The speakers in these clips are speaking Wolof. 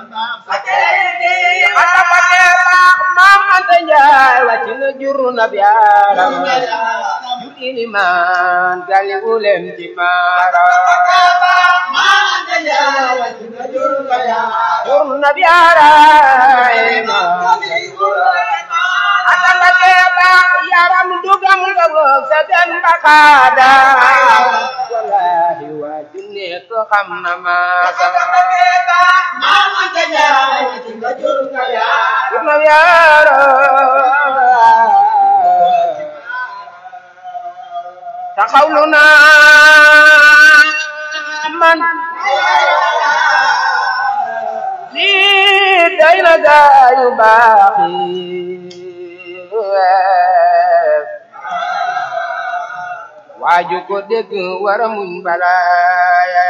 ata pate baax maam anta njaay wàcc na jur na biyaaram jur ilimaan gali ulem ci maara jur na biyaaraay ata pate baax yaram dugam dogog sa den bakaada wallahi waa junne ko xam na maasa jur na biyaaraay taxawlu naa man lii day na gaayu baax yi waaju ko dégg wara muñ balaaya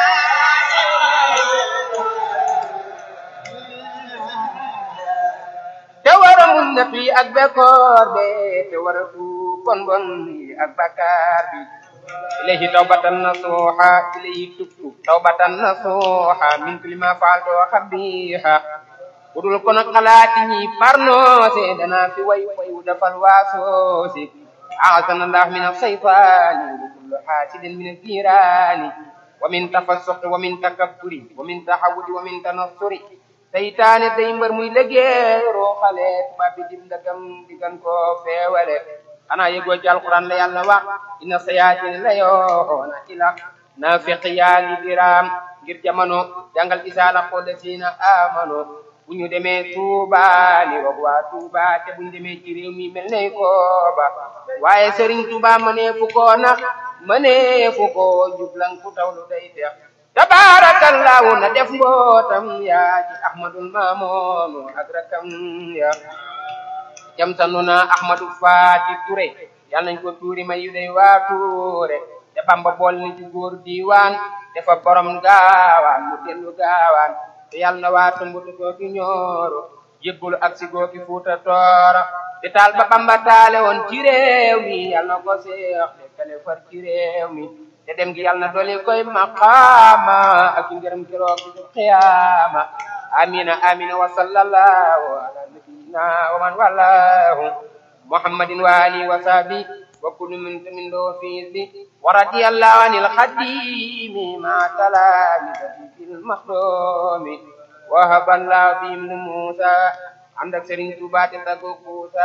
te wara muñ na fi ak bekkoor be te wara fu bon bon yi ak bakkaar bi ilayhi tawbatan nasuha ilayhi tubtu tawbatan nasuha min kulli ma faaltu xabiha budul kono xalaati ñi parnoose dana fi way way wu dafal waasoose aasana allah min alsaytani wa kullu hasidin min aldirani wa min tafassuqi wa min takabburi wa min tahawudi wa min tanassuri seytaane day mbër muy liggéey rooxale tubaab bi dim ndagam digan ko feewale xanaa yëgoo ci alquran la yàlla wax inna sayaatin la yoona ila naafiq yaa ngi diraam ngir jamono jàngal isaala xool siina amano bu ñu demee Tuuba ni wax waa Tuuba te bu ñu demee ci réew mi mel ne kooba waaye Sëriñ Tuuba mënee fu ko nax mënee fu ko jublan ku tawlu day tex tabarakallahu na def mbootam yaa ci ahmadul maamoonu ak rakam ya jam sanu na ahmadu faati ture yal nañ ko tuuri may yu day waa tuure te bamba bool ni ci góor diiwaan dafa borom gaawaan mu dellu gaawaan te yal na waa tumbutu googi ñooro jébbulu ak si googi fuuta tooro te taal ba bamba taale woon ci réew mi yal na ko seex te kale far ci réew mi te dem gi yal na doli koy maqaama ak i ngërëm keroog bi qiyaama amina amina wa sallallahu ala nabiyina wa man wallahu muhammadin wa alihi wa sahbi wa kullu min min lahu fi bi wa radiyallahu anil khadimi ma talamidati fil makhdumi wa haballahu bihim musa ànd ak Serigne Touba te taggo Kuusa